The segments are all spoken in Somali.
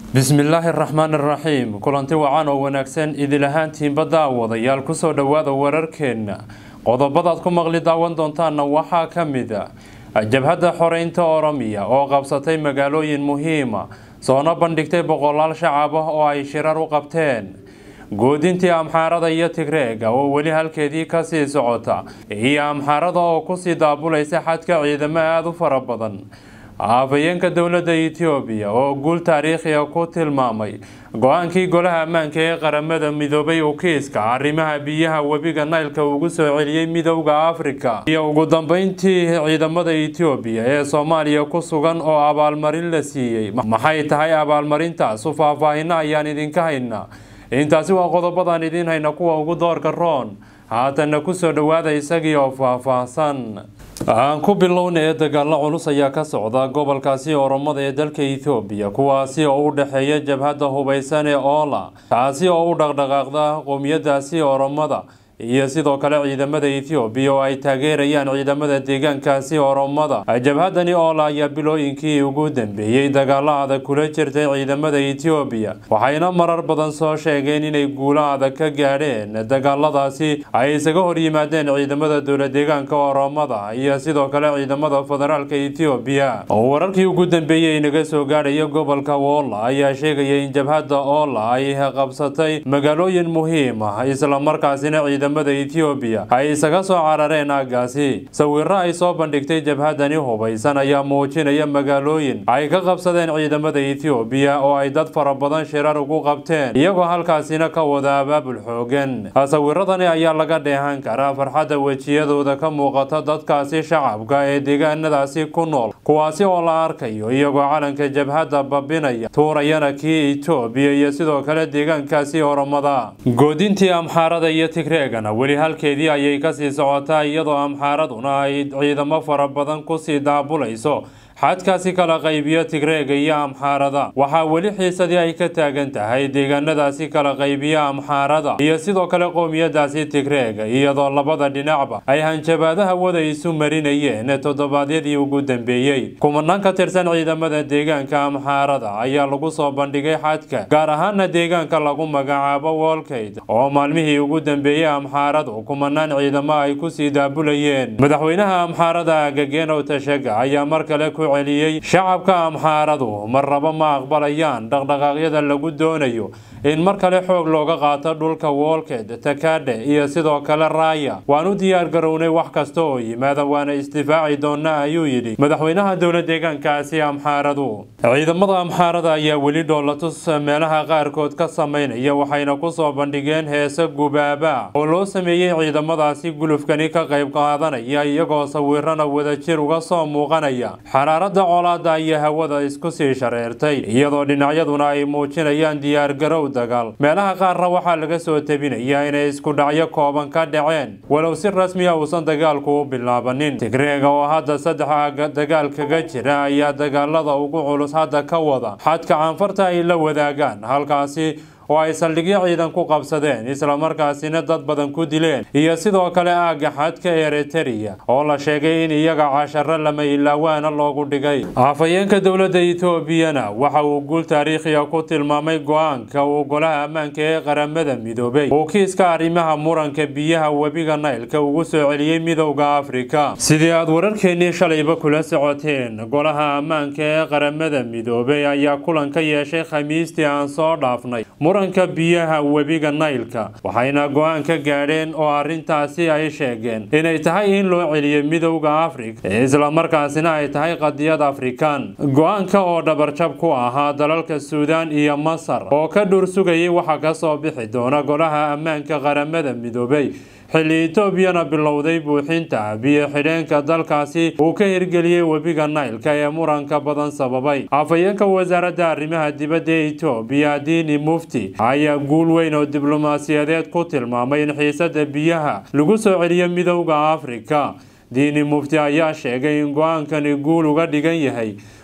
bismillaahi raxmaan iraxiim kulanti wacan oo wanaagsan idil ahaantiinba daawadayaal kusoo dhowaada wararkeenna qodobadaad ku maqli daawan doontaanna waxaa ka mid a jabhadda xoreynta oromiya oo qabsatay magaalooyin muhiima soona bandhigtay boqolaal shacab ah oo ay shirar u qabteen goodintii amxaarada iyo tigreega oo weli halkeedii kasii socota iyo amxaarada oo kusii daabulaysa xadka ciidamo aada u fara badan afhayeenka dowladda etoobiya oo guul taariikhiga ku tilmaamay go-aankii golaha ammaanka ee qaramada midoobay uu kiiska arrimaha biyaha webiga naylka ugu soo celiyey midowda afrika iyo ugu dambeyntii ciidamada etoobiya ee soomaaliya ku sugan oo abaalmarin la siiyey maxay tahay abaalmarintaasu faahfaahino ayaan idinka haynaa intaasi waa qodobadaan idiin hayna kuwa ugu doorka roon haatanna kusoo dhowaada isagii oo faahfaahsan aan ku bilowna ee dagaalo culus ayaa ka socda gobolkaasi oromada ee dalka ethoobiya kuwaasi oo u dhexeeya jabhadda hubaysan ee oola taasi oo u dhaqdhaqaaqda qowmiyadaasi oromada iyo sidoo kale ciidamada ethoobiya oo ay taageerayaan ciidamada deegaankaasi oromada jabhadani oola ayaa bilooyinkii ugu dambeeyey dagaalo adag kula jirtay ciidamada etoobiya waxayna marar badan soo sheegeen inay guulo adag ka gaadheen dagaaladaasi ay isaga hor yimaadeen ciidamada dowla deegaanka oromada iyo sidoo kale ciidamada federaalka etoobiya wararkii ugu dambeeyey inaga soo gaadhaya gobolka woola ayaa sheegaya in jabhadda oola ay qabsatay magaalooyin muhiim ah islamarkaasina ciidamada etoobiya ay isaga soo carareen aaggaasi sawiro ay soo bandhigtay jabhadani hubaysan ayaa muujinaya magaalooyin ay ka qabsadeen ciidamada etoobiya oo ay dad fara badan shirar ugu qabteen iyagoo halkaasina ka wada abaabul xoogan sawiradani ayaa laga dheehan karaa farxadda wejiyadooda ka muuqata dadkaasi shacabka ee deegaanadaasi ku nool kuwaasi oo la arkayo iyagoo calanka jabhadda babinaya tuurayana kii etoobiya iyo sidoo kale deegaankaasi oromada goodintii amxaarada iyo tigreegana weli halkeedii ayay kasii socotaa iyadoo amxaaraduna ay ciidamo fara badan kusii daabulayso xadkaasi kala qaybiyo tigreega iyo amxaarada waxaa weli xiisadii ay ka taagan tahay deegaanadaasi kala qaybiya amxaarada iyo sidoo kale qowmiyadaasi tigreega iyadoo labada dhinacba ay hanjabaadaha wada isu marinayeen toddobaadyadii ugu dambeeyey kumanaan ka tirsan ciidamada deegaanka amxaarada ayaa lagu soo bandhigay xadka gaar ahaana deegaanka lagu magacaabo wolkayd oo maalmihii ugu dambeeyey amxaaradu kumanaan ciidamo ay kusii daabulayeen madaxweynaha amxaarada agageenow tashaga ayaa mar kale ku celiyey shacabka amxaaradu marraba ma aqbalayaan dhaqdhaqaaqyada lagu doonayo in mar kale xoog looga qaato dhulka woolkeed takadhe iyo sidoo kale raaya waan u diyaar garownay wax kasta oo yimaada waana isdifaaci doonaa ayuu yidhi madaxweynaha dowla deegaankaasi amxaaradu ciidamada amxaarada ayaa weli dhoolatus meelaha qaarkood ka samaynaya waxayna kusoo bandhigeen heese gubaaba oo loo sameeyey ciidamadaasi gulufkani ka qayb qaadanaya iyagoo sawirana wadajir uga soo muuqanaya xaraarada colaada ayaa hawada isku sii shareertay iyadoo dhinacyaduna ay muujinayaan diyaargarow dagaal meelaha qaarna waxaa laga soo tebinayaa inay isku dhacyo kooban ka dhaceen walow si rasmi a uusan dagaalku u bilaabanin tigreega oo hadda saddex dagaal kaga jira ayaa dagaalada ugu culus hadda ka wada xadka caanfarta ay la wadaagaan halkaasi oo ay saldhigyo ciidan ku qabsadeen islamarkaasina dad badan ku dileen iyo sidoo kale aagga xadka eritrea oo la sheegay in iyaga casharo lama ilaawaana loogu dhigay afhayeenka dowladda etoobiyana waxa uu guul taariikhiga ku tilmaamay go-aanka uu golaha ammaanka ee qaramada midoobay uu kiiska arrimaha muranka biyaha webiga naylka ugu soo celiyey midowda afrika sidii aad wararkeennii shalayba kula socoteen golaha ammaanka ee qaramada midoobay ayaa kulan ka yeeshay khamiistii aan soo dhaafnay muranka biyaha webiga naylka waxayna go-aan ka gaadheen oo arrintaasi ay sheegeen inay tahay in loo celiyo midowda afrika islamarkaasina ay tahay qadiyad afrikaan go-aanka oo dhabarjab ku ahaa dalalka suudaan iyo masar oo ka dhur sugayay waxa ka soo bixi doona golaha ammaanka qaramada midoobay xilli etoobiyana bilowday buuxinta biyo xidheenka dalkaasi uu ka hirgeliyey webiga naylka ee muranka badan sababay afhayeenka wasaaradda arrimaha dibadda ee etoobiya diini mufti ayaa guul weyn oo diblomaasiyadeed ku tilmaamay in xiisada biyaha lagu soo celiyo midowda afrika diini mufti ayaa sheegay in go-aankani guul uga dhigan yahay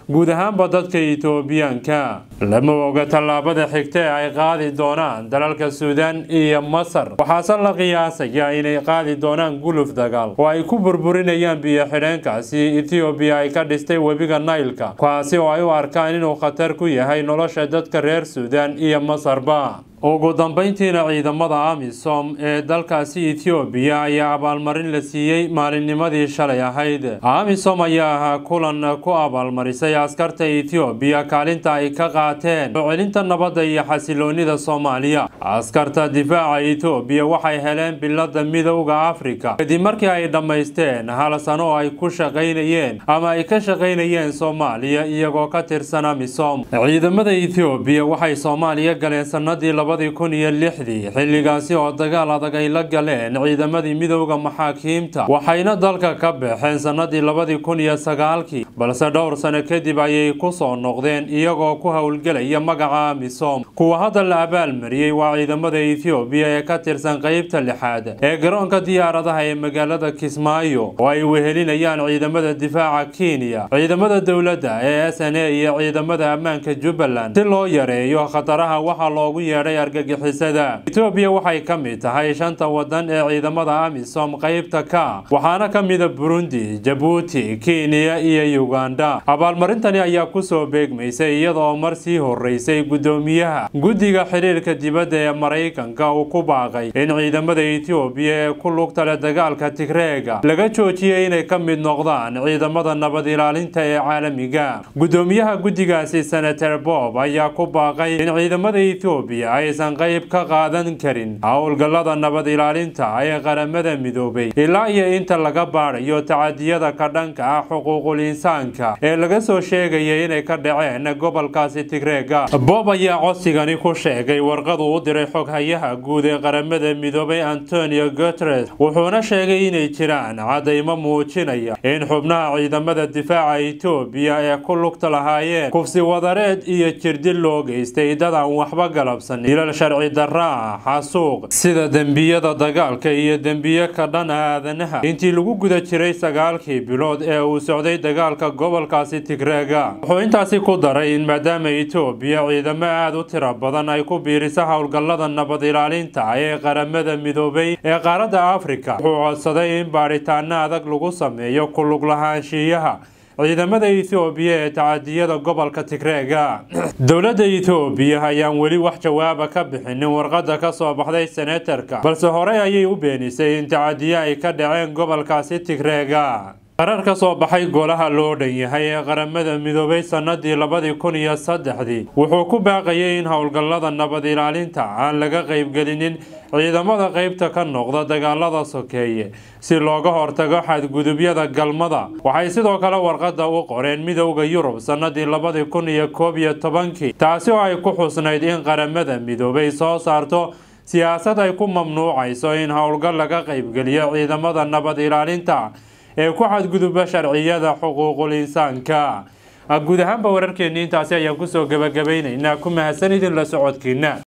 guud ahaanba dadka itoobiyaanka lama oga tallaabada xigta ee ay qaadi doonaan dalalka suudaan iyo masar waxaase la qiyaasayaa inay qaadi doonaan guluf dagaal oo ay ku burburinayaan biyo xidheenkaasi ethoobiya ay ka dhistay webiga naylka kaasi oo ay u arkaan inuu khatar ku yahay nolosha dadka reer suudaan iyo masarba ugu dambeyntiina ciidamada amisom ee dalkaasi ethoobiya ayaa abaalmarin la siiyey maalinnimadii shalay ahayd amisom ayaa ahaa kulan ku abaalmarisay askarta ethoobiya kaalinta ay ka qaateen soo celinta nabadda iyo xasiloonida soomaaliya askarta difaaca ethoobiya waxay heleen bilada midowda afrika kadib markii ay dhammaysteen hal sano oo ay ku shaqaynayeen ama ay ka shaqaynayeen soomaaliya iyagoo ka tirsan amisom ciidamada ethoobiya waxay soomaaliya galeen sanadii labadii kun iyo lixdii xilligaasi oo dagaal adag ay la galeen ciidamadii midowda maxaakiimta waxayna dalka ka baxeen sanadii labadii kun iyo sagaalkii balse dhowr sano kadib ayay ku soo noqdeen iyagoo ku howlgelaya magaca amisom kuwa hadda la abaalmariyey waa ciidamada ethoobiya ee ka tirsan qeybta lixaad ee garoonka diyaaradaha ee magaalada kismaayo oo ay wehelinayaan ciidamada difaaca kenya ciidamada dowladda ee s n a iyo ciidamada ammaanka jubbaland si loo yareeyo khataraha waxaa loogu yeedhay argagixisada etoobiya waxay ka mid tahay shanta wadan ee ciidamada amisom qeybta ka waxaana ka mida burundi jabuuti kenya iyo uganda abaalmarintani ayaa kusoo beegmaysay iyadaoo mar sii horeysay gudoomiyaha guddiga xiriirka dibadda ee maraykanka uu ku baaqay in ciidamada etoobiya ee ku lugta leh dagaalka tigreega laga joojiyay inay ka mid noqdaan ciidamada nabad ilaalinta ee caalamiga gudoomiyaha guddigaasi senator bob ayaa ku baaqay in ciidamada etoobiya aysan qayb ka qaadan karin howlgallada nabad ilaalinta ee qaramada midoobay ilaa iyo inta laga baadhayo tacadiyada ka dhanka ah xuquuqul insaanka ee laga soo sheegaya inay ka dhaceen gobolkaasi tigreega bob ayaa codsigani ku sheegay warqadu u diray xoghayaha guud ee qaramada midoobay antonio guteres wuxuuna sheegay inay jiraan cadaymo muujinaya in xubnaha ciidamada difaaca etoobiya ee ku lugta lahaayeen kufsi wadareed iyo jirdil loo geystay dad aan waxba galabsan dilal sharci darra ah xasuuq sida dembiyada dagaalka iyo dembiye ka dhan aadanaha intii lagu guda jiray sagaalkii bilood ee uu socday dagaalka gobolkaasi tigreega wuxuu intaasi ku daray in maadaama etoobiya ciidamo aada u tiro badan ay ku biiriso howlgallada nabad ilaalinta ee qaramada midoobay ee qaaradda afrika wuxuu codsaday in baadhitaano adag lagu sameeyo ku lug lahaanshiyaha ciidamada ethoobiya ee tacadiyada gobolka tigreega dowladda ethoobiya ayaan weli wax jawaaba ka bixinin warqadda ka soo baxday senatarka balse horey ayay u beenisay in tacadiyo ay ka dhaceen gobolkaasi tigreega qarar ka soo baxay golaha loo dhan yahay ee qaramada midoobay sanadii labadii kun iyo saddexdii wuxuu ku baaqayay in howlgallada nabad ilaalinta aan laga qaybgelinin ciidamada qeybta ka noqda dagaalada sokeeye si looga hortago xadgudubyada galmada waxay sidoo kale warqadda u qoreen midowda yurub sanadii labadii kun iyo koob iyo tobankii taasi oo ay ku xusnayd in qaramada midoobay soo saarto siyaasad ay ku mamnuucayso in howlgal laga qaybgeliyo ciidamada nabad ilaalinta ee ku xadguduba sharciyada xuquuqul insaanka guud ahaanba wararkeennii intaasi ayaan kusoo gabagabaynaynaa ku mahadsan idin la socodkiina